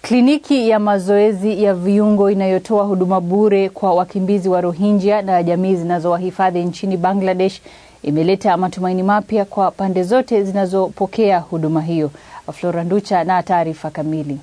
Kliniki ya mazoezi ya viungo inayotoa huduma bure kwa wakimbizi wa Rohingya na jamii zinazowahifadhi nchini Bangladesh imeleta matumaini mapya kwa pande zote zinazopokea huduma hiyo. Flora Nducha na taarifa kamili.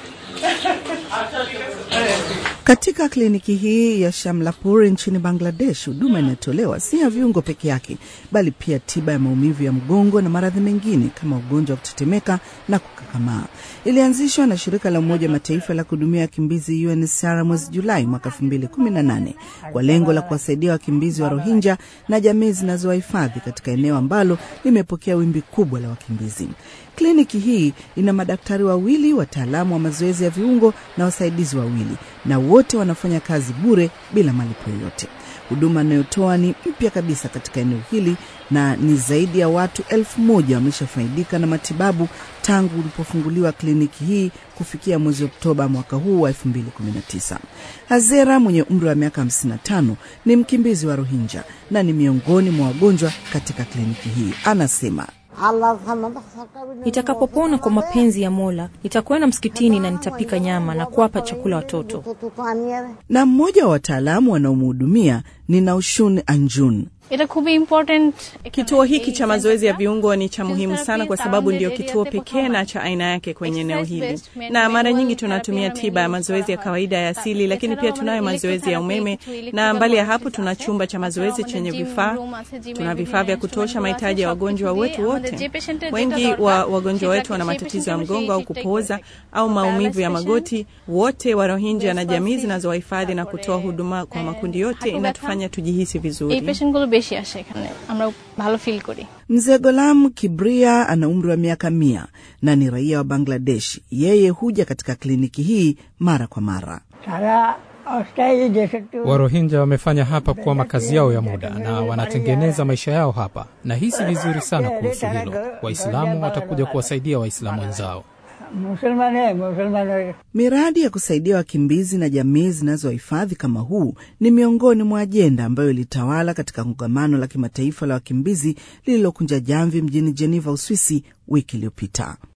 Katika kliniki hii ya Shamlapur nchini Bangladesh, huduma inayotolewa si ya viungo peke yake, bali pia tiba ya maumivu ya mgongo na maradhi mengine kama ugonjwa wa kutetemeka na kukakamaa. Ilianzishwa na shirika la Umoja Mataifa la kuhudumia wakimbizi UNHCR mwezi Julai mwaka 2018 kwa lengo la kuwasaidia wakimbizi wa Rohingya na jamii zinazowahifadhi katika eneo ambalo limepokea wimbi kubwa la wakimbizi. Kliniki hii ina madaktari wawili, wataalamu wa mazoezi ya viungo na wasaidizi wawili, na wote wanafanya kazi bure bila malipo yoyote. Huduma inayotoa ni mpya kabisa katika eneo hili na ni zaidi ya watu elfu moja wameshafaidika na matibabu tangu ulipofunguliwa kliniki hii kufikia mwezi Oktoba mwaka huu wa 2019. Hazera mwenye umri wa miaka 55 ni mkimbizi wa Rohingya na ni miongoni mwa wagonjwa katika kliniki hii. Anasema Nitakapopona kwa mapenzi ya Mola, nitakwenda msikitini na nitapika nyama na kuwapa chakula watoto. Na mmoja wa wataalamu wanaomhudumia ni Naushun Anjun. Kituo hiki cha mazoezi ya viungo ni cha muhimu sana kwa sababu ndio kituo pekee na cha aina yake kwenye eneo hili, na mara nyingi tunatumia tiba ya mazoezi ya kawaida ya asili, lakini pia tunayo mazoezi ya umeme, na mbali ya hapo tuna chumba cha mazoezi chenye vifaa. Tuna vifaa vya kutosha mahitaji ya wagonjwa wetu wote. Wengi wa wagonjwa wetu wana matatizo ya mgongo au kupooza au maumivu ya magoti. Wote wa Rohingya na jamii zinazowahifadhi na kutoa huduma kwa makundi yote inatufanya tujihisi vizuri. বেশি আসে এখানে আমরা ভালো ফিল করি Mzee Golam Kibria ana umri wa miaka mia na ni raia wa Bangladesh. Yeye huja katika kliniki hii mara kwa mara. Warohinja wamefanya hapa kuwa makazi yao ya muda na wanatengeneza maisha yao hapa. Nahisi vizuri sana kuhusu hilo. Waislamu watakuja kuwasaidia Waislamu wenzao. Miradi ya kusaidia wakimbizi na jamii zinazohifadhi kama huu ni miongoni mwa ajenda ambayo ilitawala katika kongamano la kimataifa la wakimbizi lililokunja jamvi mjini Geneva, Uswisi, wiki iliyopita.